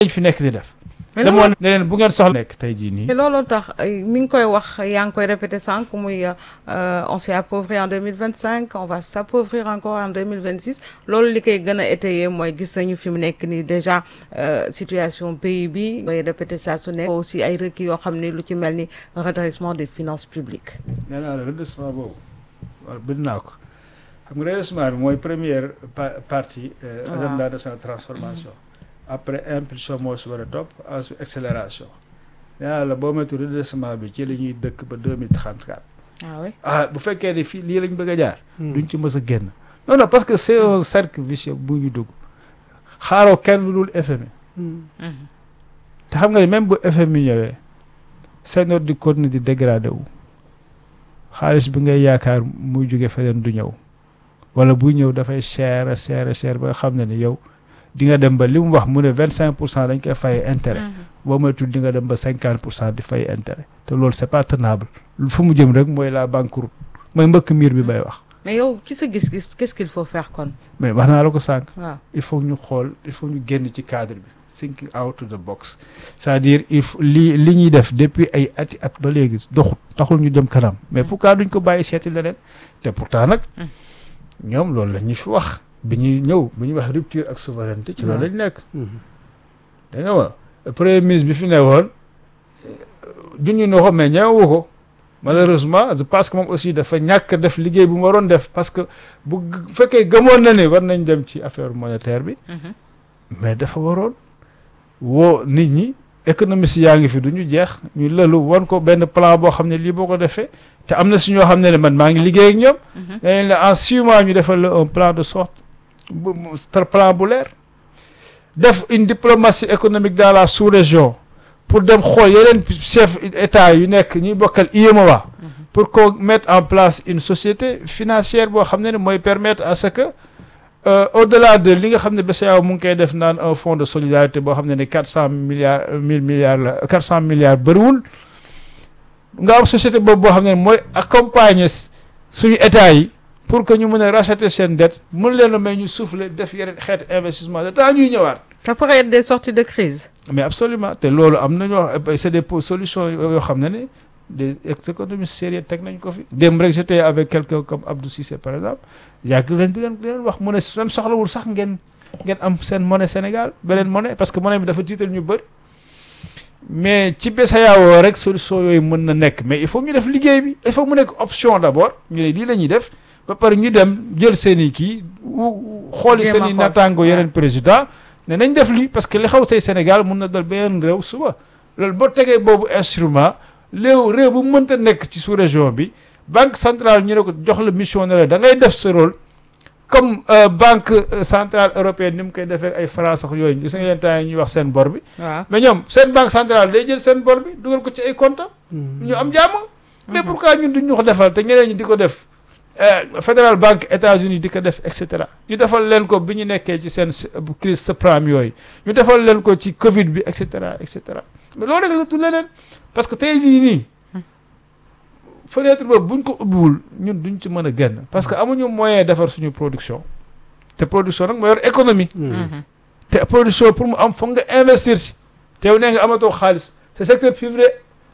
lañ fi nekk di def mais demoon loolu ne leen bu ngeen soxla nekk tey jii nii mais looloo tax ay, mi ngi koy wax yaa ngi koy répété sànq muy euh, on s'est appauvri en 2025 on va s'appauvrir encore en 2026 loolu li koy gën a étayer mooy gis nañu fi mu nekk nii déjà euh, situation pays bi ngay répété saa su nekk aussi ay requis yoo xam ni lu ci mel ni redressement des finances publiques nee naa la redressement boobu wala bind naa ko xam nga redressement bi mooy première pa- partie euh, Waaw. agenda de sa transformation après impulsion moo si war a topp ensuite accélération nee naa la boo moytu redressement bi ci la ñuy dëkk ba 2034 ah oui ah bu fekkee ni fii lii lañ bëgg a jaar duñ ci mës a génn non non parce que c'est un cercle vicieux bu ñu dugg xaaroo kenn lu dul FMI Mhm. te xam nga ni même bu FMI ñëwee seen di continuer di dégradé wu xaalis bi ngay yaakaar muy jóge feneen du ñëw wala buy ñëw dafay cher a cher a cher ba nga xam ne ni yow di nga dem ba li mu wax mu ne vingt cinq pour cent dañ koy fay intérêt Mhm. boo moytul di nga dem ba cinquante pour cent di fay intérêt te loolu c'est pas tenable fu mu jëm rek mooy la banqueroute mooy mbëkk miir bi bay wax mais yow ci sa gis-gis qu'est-ce qu'il faut faire kon mais wax naa la ko sànq waaw il faut ñu xool il faut ñu génn ci cadre bi thinking out of the box c'est-à-dire il faut li li ñuy def depuis ay ati at ba léegi doxut taxul ñu jëm kanam mais pourquoi duñ ko bàyyi seeti leneen te pourtant nag ñoom loolu la ñu fi wax bi ñuy ñëw bi ñuy wax rupture ak souveraineté ci loolu lañ nekk da nga ma premier ministre bi fi ne woon junñu na ko mais ñemewu ko malheureusement je pense que moom aussi dafa ñàkk def liggéey bu mu waroon def parce que bu g- fekkee gëmoon na ne war nañ dem ci affaire monétaire bi Mhm. mais dafa waroon woo nit ñi économistes yaa ngi fi du ñu jeex ñu lëlu wan ko benn plan boo xam ne lii boo ko defee te am na si ñoo xam ne ne man maa ngi liggéey ak ñoom Mhm. dañ la en six mois ñu defal la un plan de sorte bu mu- tra- plan bu leer def une diplomatie économique dans la sous-région pour dem xool yeneen chef état yu nekk ñuy bokkal IMOA pour qu'on mette en place une société financière boo xam ne ne mooy permettre à ce que euh, au-delà de li nga xam ne BCEAO mu ngi koy def naan un fonds de solidarité boo xam ne ne quatre cent milliards mille milliards la quatre cent milliards bëriwul nga am société boobu boo xam ne mooy accompagner suñu état yi pour que ñu mën a racheter seen dette mën leen a may ñu souffler def yeneen xeetu investissement de temps ñuy ñëwaat ça pourrait être des sorties de crise mais absolument te loolu am na ñoo xam c'est des po- solutions yoo xam ne ne des économistes sérieux teg nañ ko fi démb rek j'étais avec quelqu'un comme Abdou Cissé par exemple yàgg leen di leen di leen wax mu ne seen soxlawul sax ngeen ngeen am seen monnaie Sénégal beneen monnaie parce que monnaie bi dafa tiital ñu bëri mais ci BCEAO rek solution yooyu mën na nekk mais il faut ñu def liggéey bi il faut mu nekk option d'abord ñu ne lii la ñuy def ba pare ñu dem jël seen i kii wu xooli Jéem a seen i xool. naataango Ouais. yeneen président ne nañ def lii parce que li xaw tey Sénégal mun na dal beneen réew suba loolu boo tegee boobu instrument réew réew bu mënta nekk ci sous région bi banque centrale ñu ne ko jox la mission ne la da ngay def sa rôle comme euh, banque euh, centrale européenne ni mu koy defee ay France ak yooyu gis nga yenn temps yi ñuy wax seen bor bi waaw mais ñoom seen banque centrale day jël seen bor bi dugal ko ci ay compte ñu am jàmm mais pourquoi ñun duñ ñu ko defal te ñeneen ñi di ko def euh, Federal Bank États-Unis di ko def et cetera ñu defal leen ko bi ñu nekkee ci seen s- bu crise subprime yooyu ñu defal leen ko ci Covid bi et cetera et cetera mais loolu rek la du leneen parce que tey jii nii fenêtre boobu buñ ko ubbiwul ñun duñ ci mën a génn parce que amuñu moyen defar suñu production te production nag moo yor économie Mhm. te production pour mu am foog nga investir si te yow nee nga amatoo xaalis te secteur privé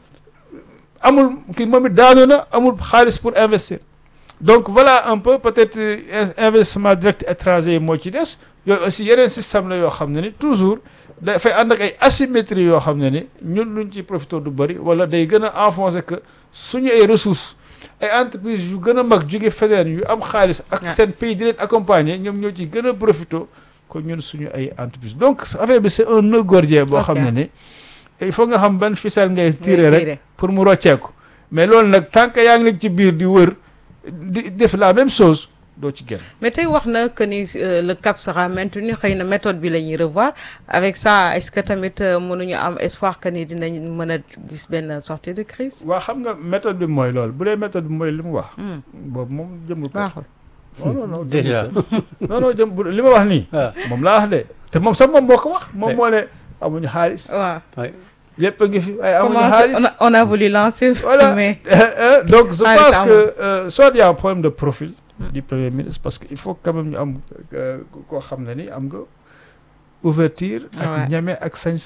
amul kii moom it daanu na amul xaalis pour investir donc voilà un peu peut-être euh, in- investissement direct étranger yi moo ci des yooyu aussi yeneen système la yoo xam ne ni toujours dafay ànd ak ay asymétrie yoo xam ne ni ñun luñ ci profité du bëri wala day gën a enfoncer que suñu ay ressources ay entreprises yu gën a mag jóge feneen yu am xaalis ak Ouais. seen pays di leen accompagner ñoom ñoo ci gën a profité ko ñun suñu ay entreprise donc affaire bi c'est un nœud gordien boo xam ne ni il faut nga xam ban ficelle ngay tirer rek tirer. pour mu rocceeku mais loolu nag tant que yaa ngi nekk ci biir di wër di def la même chose doo ci génn mais tey wax na que ni euh, le cap sera maintenu xëy na méthode bi la ñuy revoir avec ça est-ce que tamit euh, mënuñu am espoir que ni dinañ mën a gis benn sortie de crise waa xam nga méthode bi mooy loolu bu dee méthode bi mooy li mu wax Hmm, boobu moom jëmul ko baaxul non non non Déjà. jëmul ko. non non jëm bu- li ma wax nii ah moom laa wax de te moom sax moom moo ko wax moom Ouais. moo ne amuñu xaalis waaw ouais. lépp a ngi fi waaye amuñu comment xaalis on a, on a voulu lancer Voilà. mais Euh, donc je Xaalis pense amul. que euh, soit il y a un problème de profil du premier ministre parce que il faut quand même ñu am euh, koo xam ne ni am nga ouverture Ouais. ak ñeme ak sañ